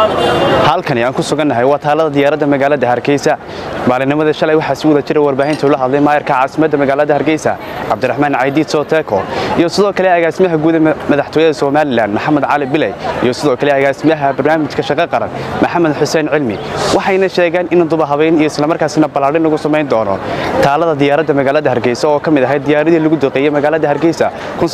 halkani aan ku sugannahay waa taalada diyaaradda magaalada hargeysa maalinnimadii shalay waxaa si wada jira warbaahinta ula hadlay maayarka caasimadda magaalada hargeysa cabdiraxmaan caydiid sooteko iyo sidoo kale agaasimaha guud ee madaxtooyada somalilan maxamed cali biley iyo sidoo kale agaasimaha barnaamijka shaqo qaran maxamed xuseen cilmi waxayna sheegeen in duba habeyn iyo islamarkaasina ballaadhin lagu samayn doono taalada diyaaradda magaalada hargeysa oo ka mid ahayd diyaaradii lagu duqeeyey magaalada hargeysa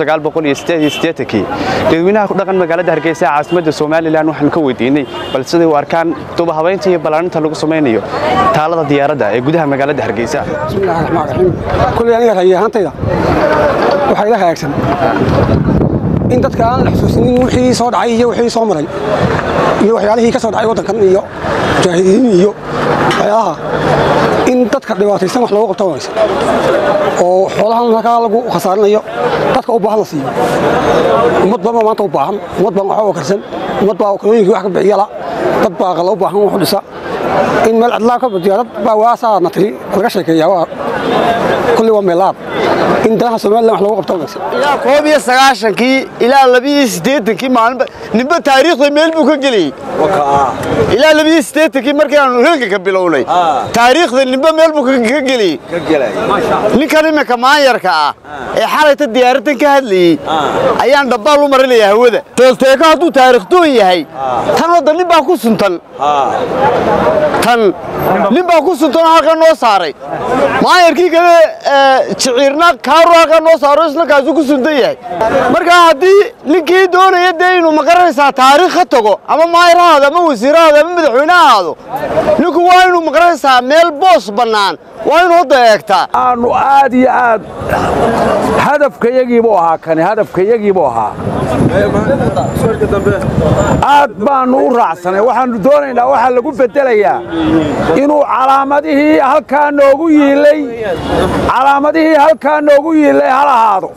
dadweynaha ku dhaqan magaalada hargeysa ee caasimadda somalilan waxaan ka weydiinay bal siday u arkaan duba habeynta iyo ballaarinta lagu samaynayo taalada diyaaradda ee gudaha magaalada hargeysa bismillahi raxmaan raxiim kulley aniga rayi ahaantayda waxaa ila hagaagsan in dadka aan la xusuusinin wixii soo dhacay iyo wixii soo maray iyo waxyaalihii ka soo dhacay waddankan iyo mujaahidiin iyo waxyaalaha in dadka dhibaataysan wax loogu qabto wanaagsan oo xoolahan halkaa lagu khasaarinayo dadka u baahan la siiyo ummad baa maanta u baahan ummad baa waxba karsan ummad baa kalooyinkii wax ka bixiyala dad baa qala u baahan wax u dhisa in meel cidlaa ka diyaarad baa waasaa na tiri laga sheekeeyaa waa kulli waa meelaad in danaha somalilan wax loogu qabto wanaagsan ilaa koob iyo sagaashankii ilaa labiyo siddeetankii maalinba ninba taariikhda meel buu ka geliyey ilaa labiyo siddeetankii markii aanu hilganka bilownay taariikhda ninba meel buu ka geliyey ninkan iminka maanyarka ah ee xalayta diyaaraddan ka hadlayey ayaan dhabbaal u marinayaa hawada toolteeko hadduu taariikhdoon yahay tan wadda nin baa ku suntan tan nin baa ku suntanoo halkan noo saaray maanyarkii kale jiciirna kaaru halkan noo saaro isna kaasuu ku suntan yahay markaa haddii ninkii doonaya dee inuu maqaranaysaa taariikh ka tago ama maayar ha ahaado ama wasiir ha ahaado ama madaxweyne ha ahaado ninku waa inuu maqaranaysaa meel boos bannaan waa inuu hadda eegtaa aanu aad iyo aad hadafkayagiibuu ahaa kani hadafkayagiibuu ahaa aad baannu u raacsanay waxaannu doonaynaa waxaa lagu beddelayaa inuu calaamadihii halkaa noogu yiilay calaamadihii halkaa noogu yiilay hal ahaado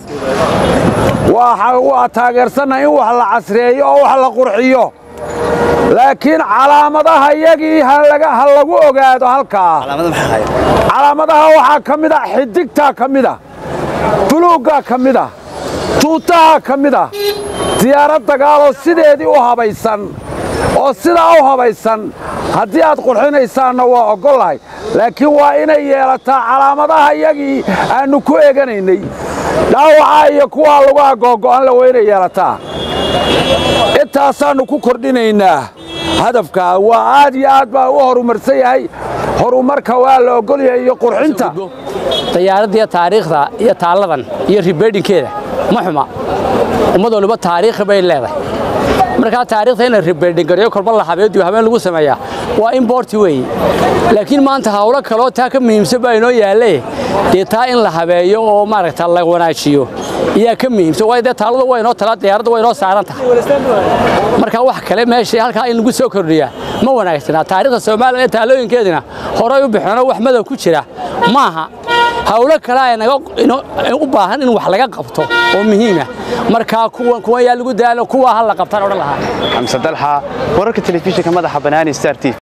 waa taageersannaha in wax la casreeyo oo wax la qurxiyo laakiin calaamadaha yagii ha lagu ogaado halkaa calaamadaha waxaa ka mid ah xidigtaa ka mid ah buluuggaa ka mid ah tuutahaa ka mid ah diyaarad dagaaloo sideedii u habaysan oo sidaa u habaysan haddii aad qurxinaysaanna waa oggollahay laakiin waa inay yeelataa calaamadaha yagii aannu ku eganaynay dhaawacaa iyo kuwaa laguha googo'anle waa inay yeelataa intaasaannu ku kordhinaynaa hadafkaa waa aad iyo aad baa u horumarsan yahay horumarka waa la oggol yahay iyo qurxinta dayaaraddiiyo taariikhda iyo taalladan iyo ribeedhinkeeda ma xuma ummad waliba taariikhi bay leedahay markaa taarikhda in la ribeedhingareeyo kolba la habeediyo habeen lagu sameeyaa waa imborti weeye laakiin maanta hawlo kaloo taa ka muhiimsan baa inoo yaalle dee taa in la habeeyo oo maaragta la wanaajiyo ayaa ka muhiimsan waayo dee taalladu waa inoo talaa diyaaradda waa inoo saaran tahay marka wax kale meesha halkaa in lagu soo kordhiyaa ma wanaagsanaa taariikhda soomaaliya ee taalooyinkeedina horay u bixinoo wax madow ku jira maaha hawlo kale ay naga u baahan in wax laga qabto oo muhiima markaa kuwan yaa lagu daalo kuwaa ha la qabtaan odhan lahaa xamse dalxa wararka telefishinka madaxa banaani star t